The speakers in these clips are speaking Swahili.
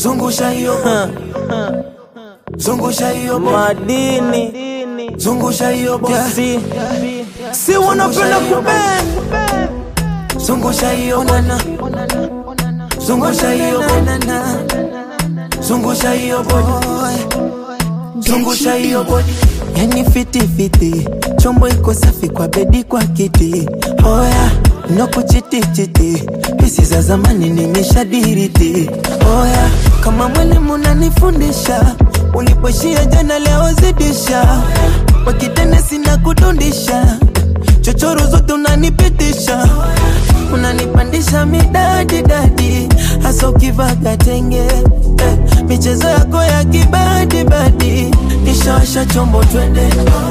zungusha hiyo zungusha hiyo madini zungusha hiyo si si wanapenda kubend zungusha hiyo nana zungusha hiyo nana zungusha hiyo boy zungusha hiyo boy yani fiti fiti chombo iko safi kwa bedi kwa kiti oya no kuchitichiti pisi za zamani nimeshadiriti oya kama mwalimu unanifundisha ulipoishia jana leo zidisha wakitene sina kudundisha chochoro zote unanipitisha unanipandisha midadi dadi hasa ukivaga tenge eh, michezo yako ya kibadibadi nishawasha chombo twende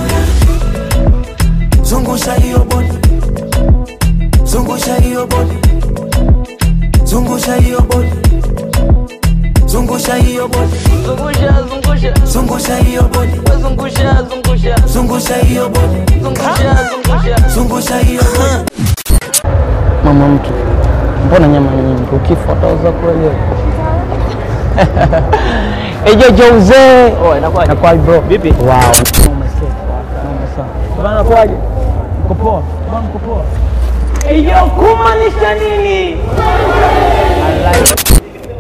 zungusha hiyo bodi zungusha hiyo bodi zungusha hiyo bodi zungusha hiyo bodi zungusha zungusha zungusha hiyo bodi zungusha zungusha zungusha hiyo bodi zungusha zungusha zungusha hiyo bodi mama mtu, mbona nyama nyingi? Ukifa utauza kweli? Ejo Jose. Oh, inakuwaje? Inakuwaje bro? Vipi? Wow. Noma sana. Noma sana. Bana kwaje? Uko poa? Bana uko poa? Ejo kumaanisha nini? I like it.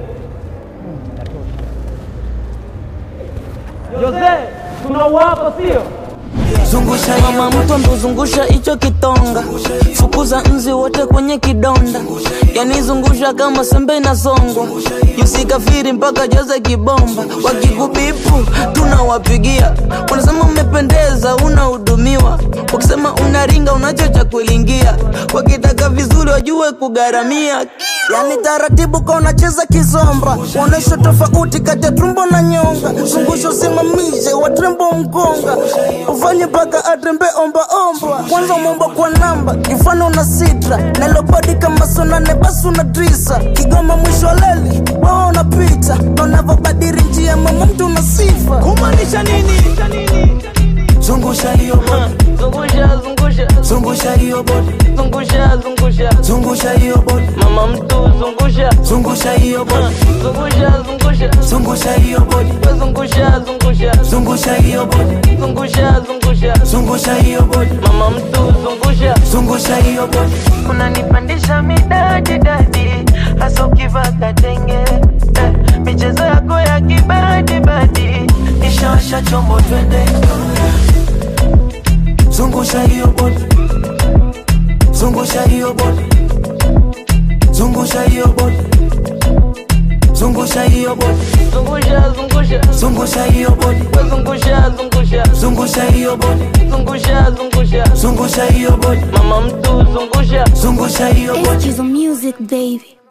Jose, tunauapa sio? zungusha hiyo mama mtu ambozungusha hicho kitonga fukuza nzi wote kwenye kidonda yani zungusha kama sembe na songwa yusikafiri mpaka jaza kibomba wakikubipu tunawapigia wanasema umependeza unahudumiwa wakisema unaringa unacho cha kulingia wakitaka vizuri wajue kugharamia yani taratibu ka unacheza kizomba uonesha tofauti kati ya tumbo na nyonga zungusha usimamishe watrembo mkonga ufanye mpaka atembe ombaomba kwanza mwomba kwa namba mfano una sitra nalobadi kama sonane basi una drisa kigoma mwisho wa leli wewe unapita na unavyobadiri njia mama mtu una sifa kumaanisha nini zungusha hiyo bodi zungusha zungusha zungusha hiyo bodi zungusha zungusha zungusha hiyo bodi mama mtu zungusha zungusha hiyo bodi zungusha zungusha zungusha hiyo bodi zungusha zungusha zungusha hiyo bodi zungusha zungusha zungusha hiyo bodi mama mtu zungusha zungusha hiyo bodi unanipandisha midadi dadi hasa ukivaka tenge eh, michezo yako ya kibadibadi nishawasha chombo twende zungusha hiyo bodi zungusha hiyo bodi zungusha hiyo bodi zungusha hiyo bodi zungusha zungusha zungusha hiyo bodi zungusha zungusha zungusha hiyo bodi zungusha zungusha zungusha hiyo bodi mama mtu zungusha zungusha hiyo bodi Excuse the music, baby.